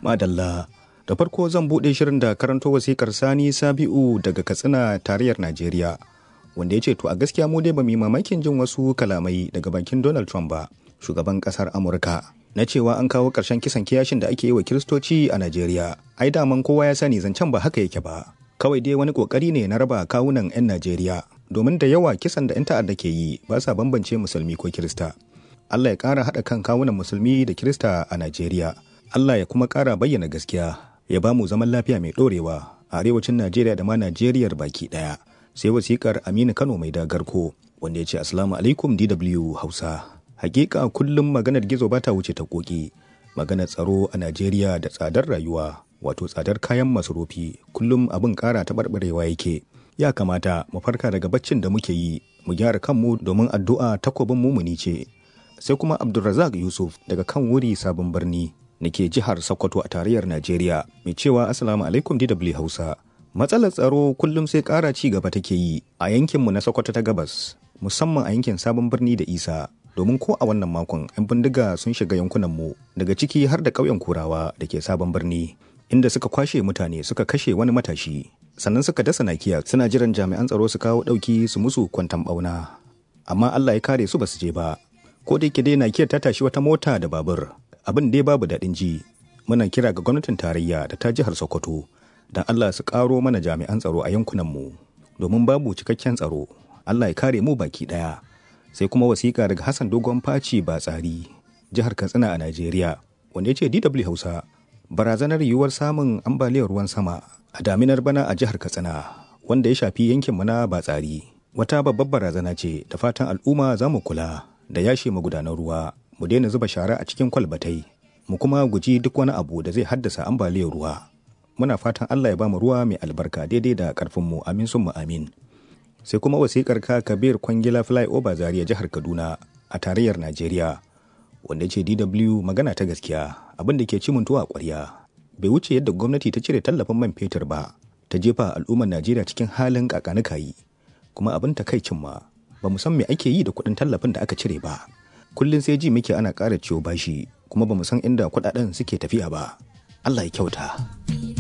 Madalla. Da farko zan buɗe shirin da karanto wasikar Sani Sabi'u daga Katsina tarayyar Najeriya. Wanda ya ce to a gaskiya mu dai ba mu mamakin jin wasu kalamai daga bakin Donald Trump ba, shugaban ƙasar Amurka. Na cewa an kawo ƙarshen kisan kiyashin da ake yi wa Kiristoci a Najeriya. Ai daman kowa ya sani zancen ba haka yake ba. Kawai dai wani ƙoƙari ne na raba kawunan 'yan Najeriya. Domin da yawa kisan da 'yan ta'adda ke yi ba sa bambance musulmi ko Kirista. Allah ya ƙara haɗa kan kawunan musulmi da Kirista a Najeriya. Allah ya kuma ƙara bayyana gaskiya ya ba mu zaman lafiya mai ɗorewa a arewacin Najeriya da ma Najeriyar baki ɗaya. Sai wasiƙar Aminu Kano mai dagarko wanda ya ce Assalamu alaikum DW Hausa. Hakika kullum maganar gizo ba ta wuce ta koki. Maganar tsaro a Najeriya da tsadar rayuwa wato tsadar kayan masarufi kullum abin ƙara taɓarɓarewa yake. Ya kamata mu farka daga baccin da muke yi mu gyara kanmu domin addu'a takobin mumuni ce. Sai kuma Abdulrazak Yusuf daga kan wuri sabon birni nake jihar Sokoto a tarayyar Najeriya mai cewa Assalamu alaikum DW Hausa. Matsalar tsaro kullum sai ƙara ci gaba take yi a yankinmu na Sokoto ta gabas, musamman a yankin sabon birni da Isa. Domin ko a wannan makon 'yan bindiga sun shiga yankunanmu daga ciki har da ƙauyen Kurawa da ke sabon birni, inda suka kwashe mutane suka kashe wani matashi. Sannan suka dasa nakiya suna jiran jami'an tsaro su kawo ɗauki su musu kwantan ɓauna. Amma Allah ya kare su ba su je ba. Ko da yake dai nakiyar ta tashi wata mota da babur, abin dai babu daɗin ji muna kira ga gwamnatin tarayya da ta jihar sokoto don allah su ƙaro mana jami'an tsaro a yankunanmu domin babu cikakken tsaro allah ya kare mu baki ɗaya sai kuma wasiƙa daga hassan dogon faci ba tsari jihar katsina a najeriya wanda ya ce dw hausa barazanar yiwuwar samun ambaliyar ruwan sama a daminar bana a jihar katsina wanda ya shafi yankinmu na batsari wata babbar barazana ce da fatan al'umma za mu kula da yashe magudanan ruwa mu daina zuba shara a cikin kwalbatai mu kuma guji duk wani abu da zai haddasa ambaliyar ruwa muna fatan Allah ya bamu ruwa mai albarka daidai da karfin mu amin sun mu amin sai kuma wasikar ka Kabir Kwangila Flyover Zaria jihar Kaduna a tarayyar Najeriya wanda ce DW magana ta gaskiya abin da ke ci tuwa ƙwarya bai wuce yadda gwamnati ta cire tallafin man fetur ba ta jefa al'ummar Najeriya cikin halin kakanikayi kuma abin takaicin ma ba mu san me ake yi da kuɗin tallafin da aka cire ba kullum sai ji muke ana ƙara ciwo bashi kuma ba mu san inda kuɗaɗen suke tafiya ba Allah ya kyauta.